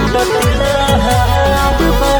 लूटत लहार बा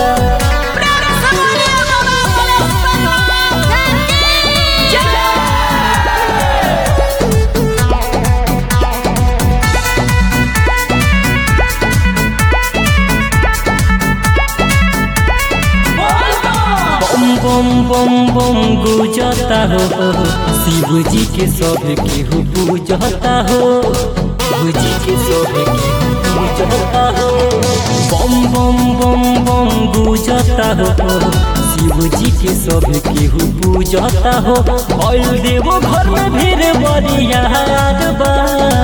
बम बम बम बम गुजता हो शिव जी के सब केहू पूजता हो शिव जी के सब केहू पूजता हो बम बम बम बम गुजता हो शिव जी के सब केहू पूजता हो ऑयल देवो घर में भीड़ बरियार बा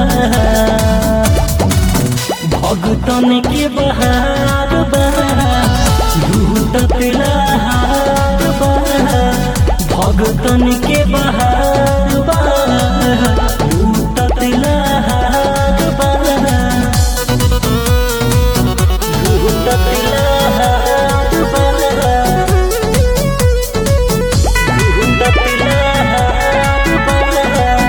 भगतन के बहार बा लूटत लहार बा भगतन के बहार बा लूटत लहार बा लूटत लहार बा लूटत लहार बा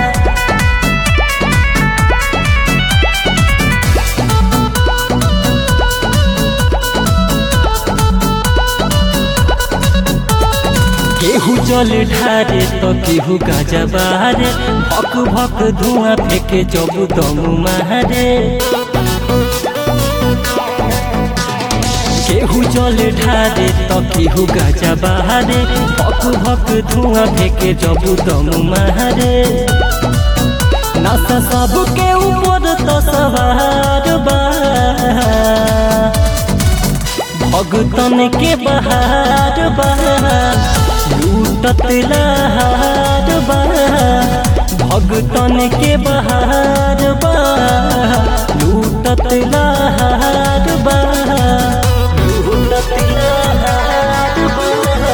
केहू जल ढारे तो केहू गाजा बारे भक भक धुआं फेंके जब दम मारे केहू जल ढारे तो केहू गाजा बारे भक भक धुआं फेंके जब दम मारे नशा सबके ऊपर तो सवार बा भगतन के बहार बा लूटत लहार बा भगतन के बहार बा लूटत लहार बा लूटत लहार बा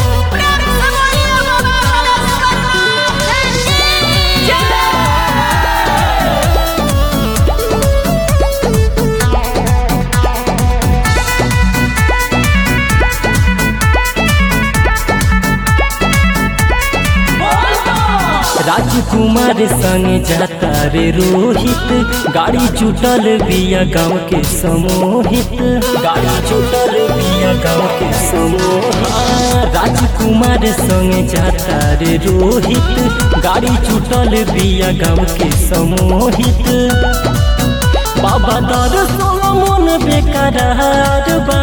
राजकुमार संग जाता रे रोहित गाड़ी छूटल बिया गाँव के समोहित गाड़ी छूटल बिया गाँव के समोहित राजकुमार संग जाता रे रोहित गाड़ी छूटल बिया गाँव के समोहित बाबा दर मन बेकरार बा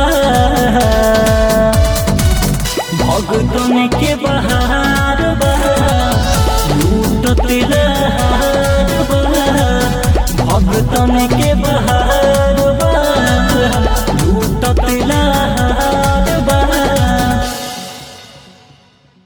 भगतन के बहार बा लूटत लहार बा भगतन के बहार